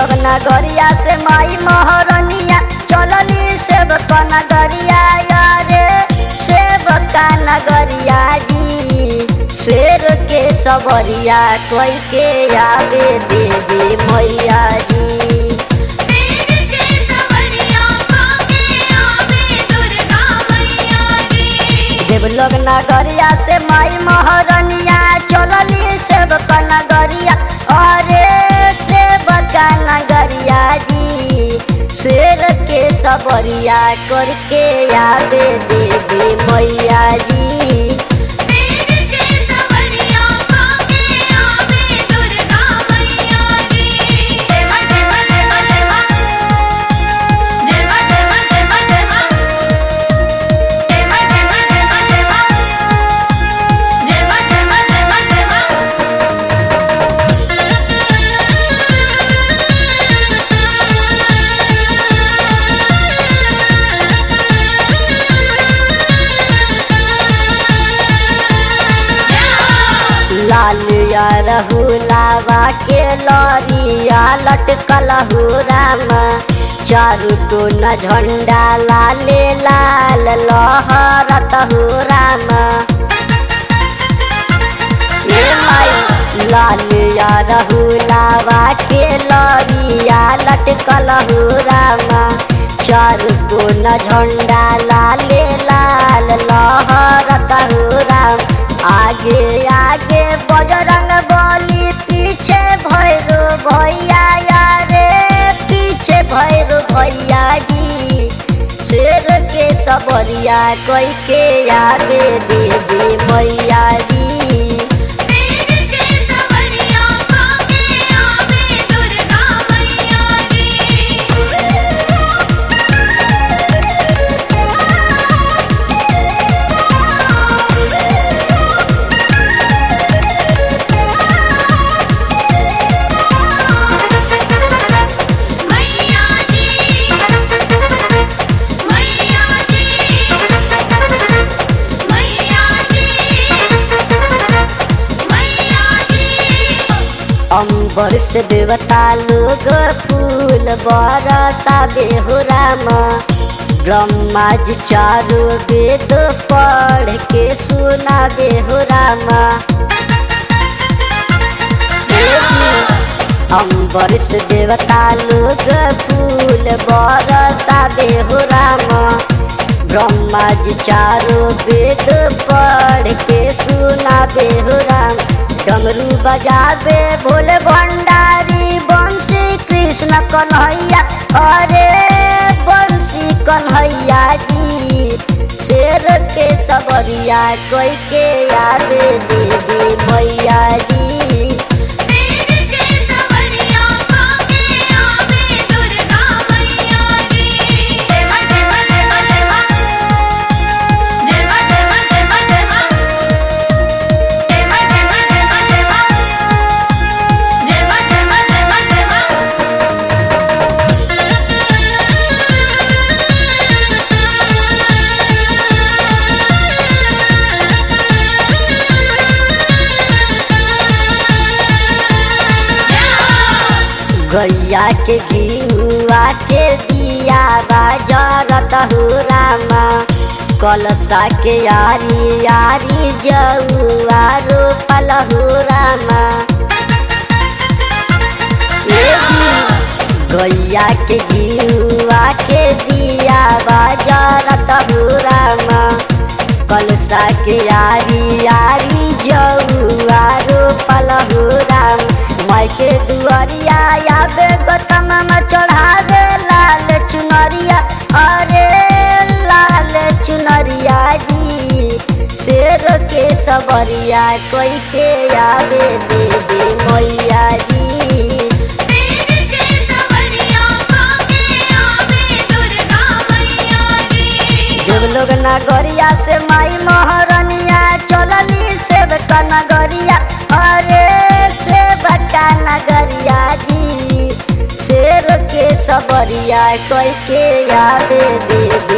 लोग नगरिया से माई महारनिया चलली सेवक नगरिया यारे सेवका नगरिया जी शेर के सबरिया कोई के आवे देवी मैया जी शेर के सवरिया काके आवे दुर्गा मैया जी देवलोग नगरिया से माई महारनिया चलली सेवक नगरिया अरे सेवक नगरिया जी शेर के सबरिया करके आवे देवी मैया जी शेर के सवरिया काके आवे दुर्गा मैया जी देवा देवा देवा देवा देवा देवा देवा देवा देवा देवा देवा देवा देवा देवा देवा देवा लाल या रहुलावा के लरिया लटकल हो राम चारू तो न झंडा लाले लाल लहरत हो राम ए माई लाल या रहुलावा के लरिया लटकल हो राम चारू तो न झंडा लाले लाल लहरत हो राम आगे आगे बजरंग बली पीछे भैरो भैया यारे पीछे भैरो भैया जी शेर के सबरिया कोई के आवे देवी मैया जी शेर के सवरिया काके आवे दुर्गा मैया जी मैया जी मैया जी मैया जी मैया जी अंबर से देवता लोग फूल बरसावे हो राम ब्रह्मा जी चारो वेद पढ़ के सुनावे हो राम अंबर से देवता लोग फूल बरसावे हो राम ब्रह्मा जी चारो वेद पढ़ के सुनावे हो राम डमरू बजावे भोले भंडारी बंशी कृष्ण कन्हैया अरे बंशी कन्हैया जी शेर के सबरिया कोई के आवे देवी मैया जी शेर के सवरिया काके आवे दुर्गा मैया जी देवा देवा देवा देवा देवा देवा देवा देवा देवा देवा देवा देवा देवा देवा देवा देवा गैया के घिउआ के दिया बाजरत हो रामा कलसा के यारी यारी जौआ रोपल हो रामा ए जी, गैया के घिउआ के दिया बाजरत हो रामा कलसा के यारी यारी जौआ रोपल हो राम माई के दुआरिया आवे गौतम में चढ़ावे लाल चुनरिया अरे लाल चुनरिया जी शेर के सबरिया कोई के आवे देवी मैया जी शेर के सवरिया काके आवे दुर्गा मैया जी देवलोग नगरिया से माई महारनिया चलली सेवक नगरिया अरे सेवका नगरिया जी शेर के सबरिया कोई के आवे देवी